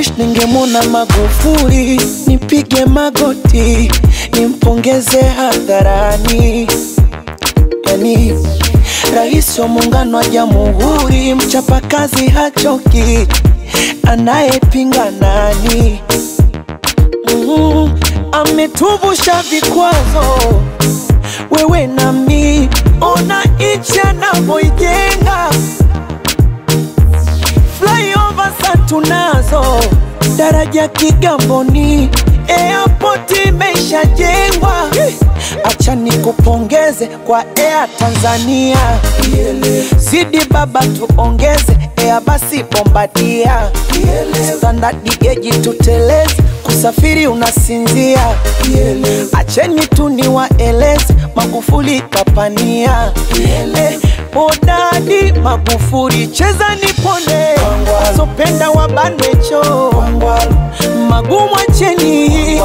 wish ningemwona Magufuli, nipige magoti, nimpongeze hadharani. Yani rais wa muungano wa jamhuri, mchapakazi hachoki, anayepinga nani? Mm, ametuvusha vikwazo, wewe nami, ona nchi anavyoijenga flyover sa tunazo, daraja Kigamboni, airport imeshajengwa. Acha nikupongeze kwa Air Tanzania, zidi baba tuongeze Air basi Bombardia, standard geji tuteleze, kusafiri unasinzia. Acheni tu niwaeleze, Magufuli kapania Eh, Hodari Magufuli, cheza nipone, sopenda wabanwecho magumu acheni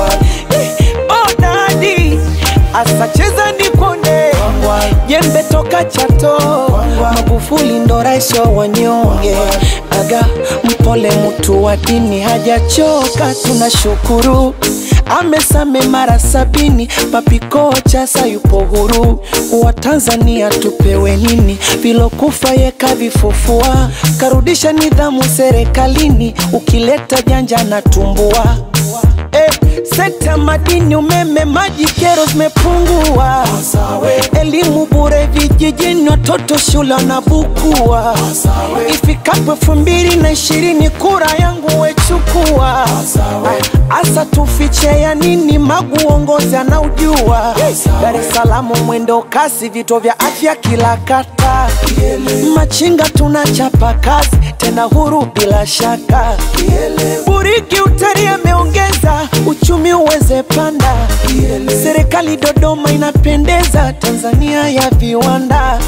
Hodari asa cheza nipone, jembe toka Chato, Magufuli ndo rais wa wanyonge, aga mpole mtu wa dini hajachoka, tunashukuru amesame mara sabini, papikocha sayupo huru. Wa Tanzania tupewe nini? Vilokufa yeka vifufua, karudisha nidhamu serikalini, ukileta janja na tumbua Eh, sekta madini, umeme, maji, kero zimepungua. Elimu bure vijijini, watoto shule wanabukua. Ifikapo elfu mbili na ishirini kura yangu wechukua. Asa tufiche ya nini? Magu uongozi anaujua. Dar es Salaam mwendo kasi, vituo vya afya kila kata. Machinga tunachapa kazi tena huru bila shaka. Buriki utalii ameongeza uchumi uweze panda. Serikali Dodoma inapendeza, Tanzania ya viwanda.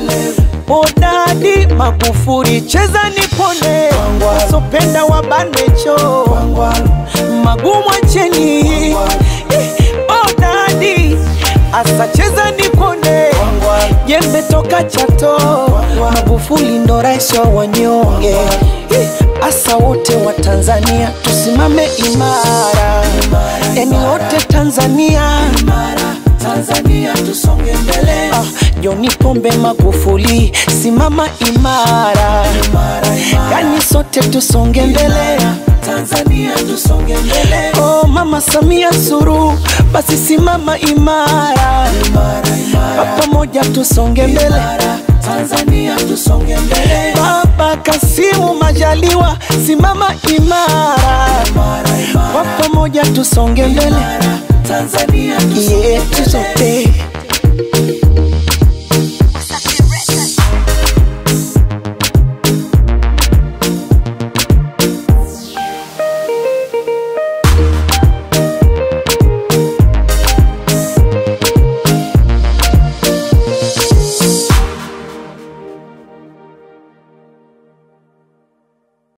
Hodari Magufuli, cheza nipone, sopenda wabanwecho magumu acheni. Hodari asa cheza nipone, jembe toka Chato, Magufuli ndo rais wa wanyonge. Asa wote wa Tanzania tusimame imara, yani wote Tanzania Tanzania tusonge mbele. Ah, John Pombe Magufuli, simama imara, yani sote tusonge mbele. Tanzania tusonge mbele. Oh, Mama Samia Suluhu, basi simama imara, kwa pamoja tusonge mbele. Tanzania tusonge mbele. Baba Kasimu Majaliwa, simama imara, kwa pamoja tusonge mbele. Tanzania tusonge mbele. Yeah, tusote